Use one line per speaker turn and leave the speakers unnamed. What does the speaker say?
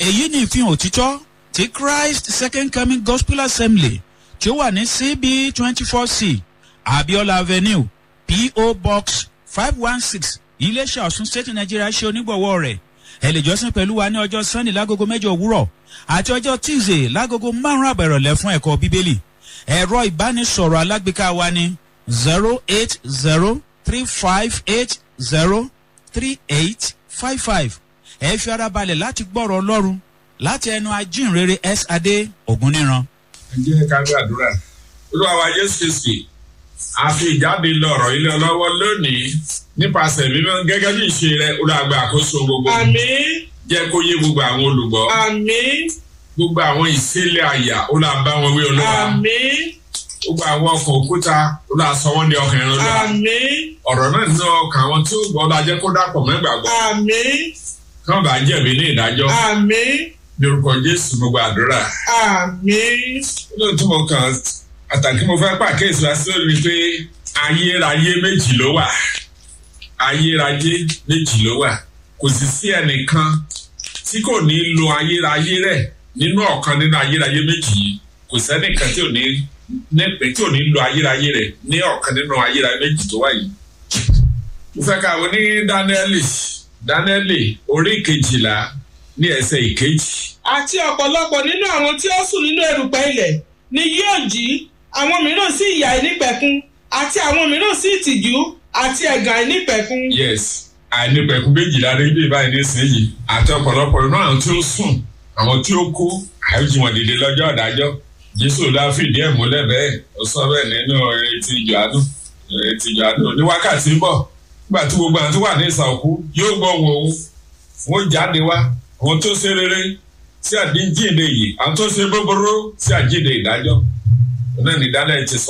èyí ni ìfihàn òtítọ́ ti christ second coming gospel assembly tí ó wà ní cb twenty four c abiola avenue po box five one six iléeṣẹ́ ọ̀sùn state nigeria ṣe onígbọ̀wọ́ rẹ̀ ẹ lè jọ́sìn pẹ̀lú wa ní ọjọ́ sunday lágogo mẹ́jọ òwúrọ̀ àti ọjọ́ tuesday lágogo márùn-ún àbẹ̀rọ̀lẹ̀ fún ẹ̀kọ́ bíbélì ẹ̀rọ ìbánisọ̀rọ̀ alágbèéká wa ní zero eight zero three five eight zero three eight five five ẹ fi ara balẹ̀ láti gbọ́rọ̀ ọlọ́run láti ẹnu ajínrere s adé ògúnníran.
ẹ jẹ́ ká gbàdúrà olúwa wa jésù kristi a fi ìjáde lọ̀rọ̀ ilé ọlọ́wọ́ lónìí nípasẹ̀ mímọ́ gẹ́gẹ́ bí ìṣe rẹ olùgbà àkóso gbogbo
àmì
jẹ́ kó yé gbogbo àwọn olùgbọ́
àmì
gbogbo àwọn ìṣẹ̀lẹ̀ àyà olùbá wọn wí olúwa
àmì
gbogbo àwọn ọkọ̀ òkúta olùsọ wọn di ọkàn ẹran olúwa
àmì
ọ̀rọ̀ náà nínú ọkàn àwọn tí ó gbọ́ ọlá jẹ́ kó dàpọ̀ mẹ́gbàgbọ́
àmì
kí wọ́n bá jẹ̀bi ní ìdájọ́
àmì
ní orúkọ jésù gbogbo àdúrà
àmì
lóòótọ́ mo kàn àtàkì mo fẹ́ pàkíyèsí wá sí lórí pé ayérayé méjì ló wà ayérayé méjì ló wà kò sì sí ẹnìkan tí kò ní lo ayérayé rẹ̀ nínú ọ̀kan nínú ayérayé méjì yìí kò sẹ́nìkan tí ò ní nípe tí ò ní lo ayérayé rẹ̀ ní ọ̀kan nínú ayérayé méjì tó wà yìí. mo fẹ́ ká wo ní dáníẹ́lì dáníẹ́lì orí kejìlá ní ẹsẹ̀ ìkejì.
àti ọ̀pọ̀lọpọ̀ nínú àwọn tí ó sùn nínú erùpẹ̀ ilẹ̀ ni yóò jí àwọn mìíràn sí ìyà ìnípẹ̀kun àti àwọn mìíràn sí ìtìjú àti ẹ̀gàn ìnípẹ̀kun.
yes àìnípẹ̀kun méjìlá rí bí báyìí nísìnyí àti ọ̀pọ̀lọpọ̀ nínú àwọn tí ó sùn àwọn tí ó kú àìjí wọn dìde lọ́jọ́ ọ̀dájọ́ jésù lá fìdí ẹ̀ múlẹ̀ bẹ́ẹ̀ ó sọ bẹ́ẹ̀ nínú etí ìjọ́nù etí ìjọ́nù ní wákàtí ń bọ̀ nígbà tí gbogbo àwọn tó wà ní ìsà òkú yóò gbọ́ wọn òun wọn jáde wá àwọn tó ṣe rere sí àdíjìnde yìí àwọn tó ṣe búburú sí àjíǹde ìdájọ́ náà ní dáná ẹ ti sọ